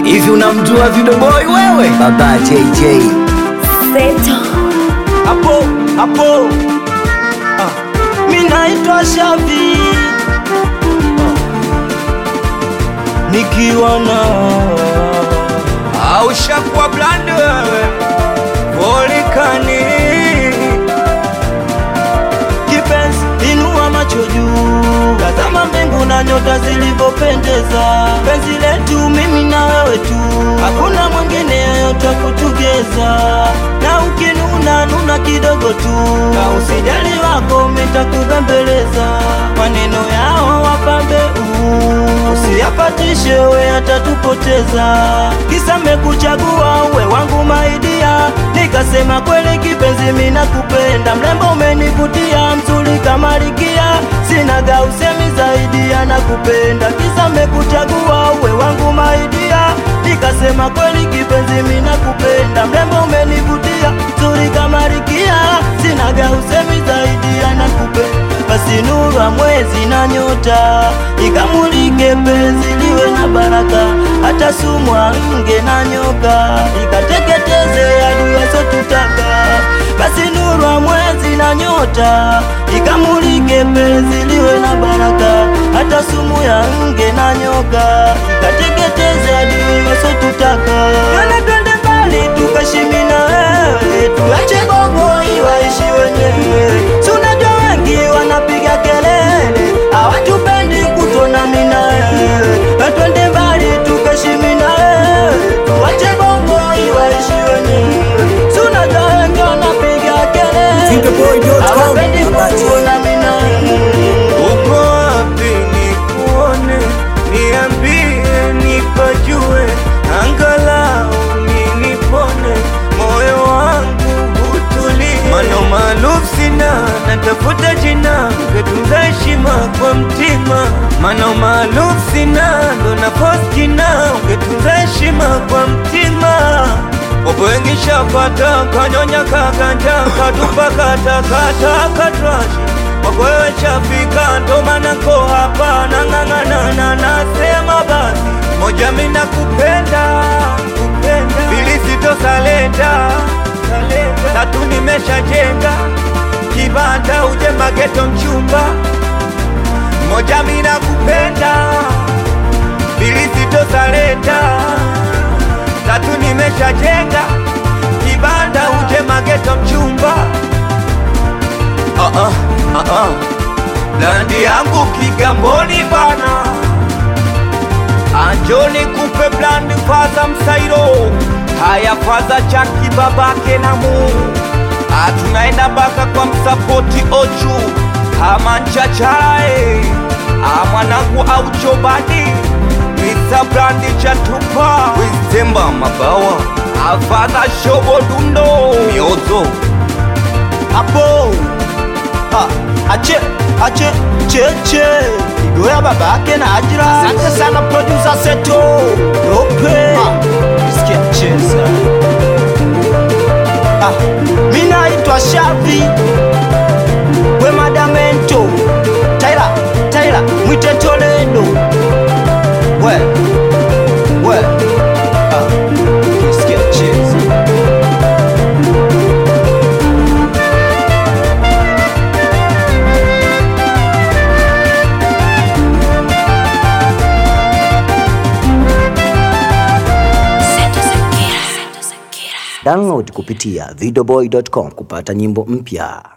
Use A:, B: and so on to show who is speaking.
A: Hivi unamjua Vidoboi wewe? Baba JJ.
B: Seto.
C: hapo hapo ah. mi naitwa Shavi ah. nikiwa na au shakuwa blande wewe volikani kipenzi inua macho juu tazama mbingu na nyota zilivyopendeza penzi letu mimi na wewe tu hakuna mwingine yeyote kutugeza na ukinuna nuna kidogo tu na usijali wako mitakubembeleza maneno yao wapambe uu usiyapatishe we atatupoteza kisa mekuchagua uwe wangu maidia nikasema kweli kipenzi mina kupenda mrembo umenivutia mzuri kama likia sinaga usemi zaidi anakupenda kisa mekuchagua uwe wangu maidia nikasema kweli kipenzi mina kupenda mrembo umenivutia mzuri kama likia sinaga usemi zaidi anakupenda basi nuru ya mwezi na nyota ikamulike penzi liwe na baraka hata sumwa nge na nyoka ikateketeze adui wasotutaka basi nuru ya mwezi na nyota ikamulike penzi liwe na baraka hata sumu ya nge na nyoka ikateketeze adui wasotutaka Kana twende mbali tukashimi na wewe tuache bongo iwaishi wenyewe si unajua wengi wanapiga kelele hawatupendi kutona mina wewe twende mbali tukashimi na wewe tuache bongo iwaishi wenyewe si unajua wengi wanapiga kelele
A: Vidoboi.com.
C: hawapendi
A: Baba J.
C: kutona mina wewe
D: Uko wapi nikuone, niambie nipajue, angalau mimi nipone, moyo wangu utulie. Mano maarufu sina, natafuta jina, ngetunza heshima kwa mtima. Mano maarufu sina, ndo napost jina, ungetunza heshima kwa mtima. Wapo wengi shapata, kanyonya kaganja, katupa katakata katrashi kwako wewe chafika, ndo maana nko hapa nang'ang'ana na nasema basi moja, mimi nakupenda kupenda, pili sitosalenda salenda, tatu nimeshajenga kibanda uje mageto mchumba, moja mimi nakupenda, pili sitosalenda, tatu nimeshajenga kibanda uje mageto mchumba uh -uh, uh -uh. Landi yangu Kigamboni bana, anjoni kupe blandi faza msairo haya faza chaki babake na mu tunaenda mpaka kwa msapoti ochu ama nchacharae mwanangu au chobadi Mr. Brandi chatupa Wizemba mabawa afadha shobo dundo miozo
C: hapo Ah, ache ache cheche igoya babake na ajira asante sana producer seto dope sikia cheza ah, mi naitwa shavi we madamento taila taila mwite toledo we we ah, sikia cheza
A: Download kupitia vidoboi.com kupata nyimbo mpya.